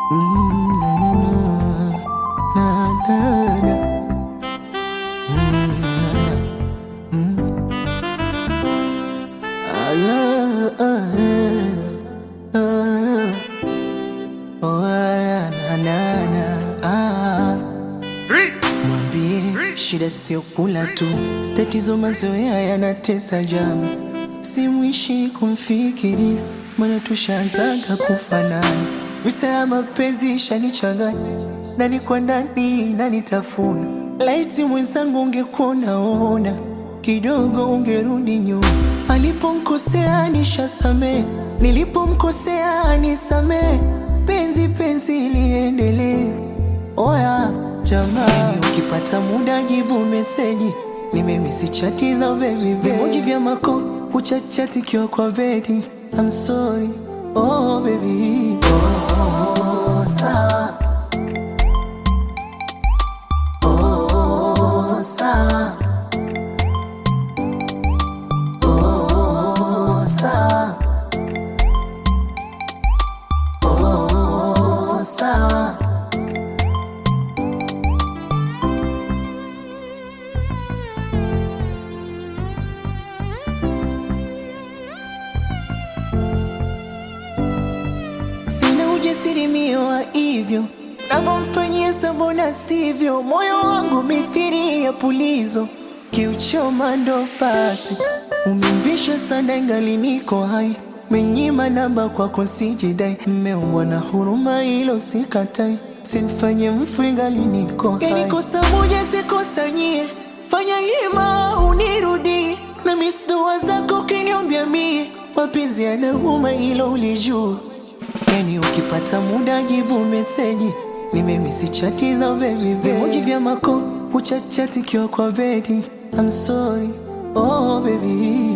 Mwambie shida sio kula tu, tatizo mazoea yanatesa jamu. Simwishi kumfikiria, maana tushaanzaga kufanana. Vita ya mapenzi ishanichanganya, nani kwa ndani nanitafuna. Laiti mwenzangu ungekuona ona kidogo, ungerudi nyuma. Aliponkosea nishasamee, nilipomkosea nisamee. Penzi penzi liendelee. Oya jamaa, ukipata muda jibu meseji, nimemisi chati za baby vimoji vya mako uchachati kiwa kwa bedi. I'm sorry, oh baby, oh sawa, oh sawa, oh sawa, oh sawa. Sina ujasiri mio wa hivyo navyomfanyia sabona sivyo, moyo wangu mithiri ya pulizo, kiuchoma ndo basi. Umemvisha sana ingali niko hai, menyima namba kwako sijidai, mmeumbwa na huruma ilo sikatai, sinfanye mfu ingali niko hai. Yani kosa moja sikosanyie, fanya hima unirudi na misdoa zako kiniombya mie, mapenzi yanauma ilo ulijua Yani ukipata muda jibu meseji, nimemisi chati za baby vimoji vya mako uchachati kiwa kwa bedi. I'm sorry, oh baby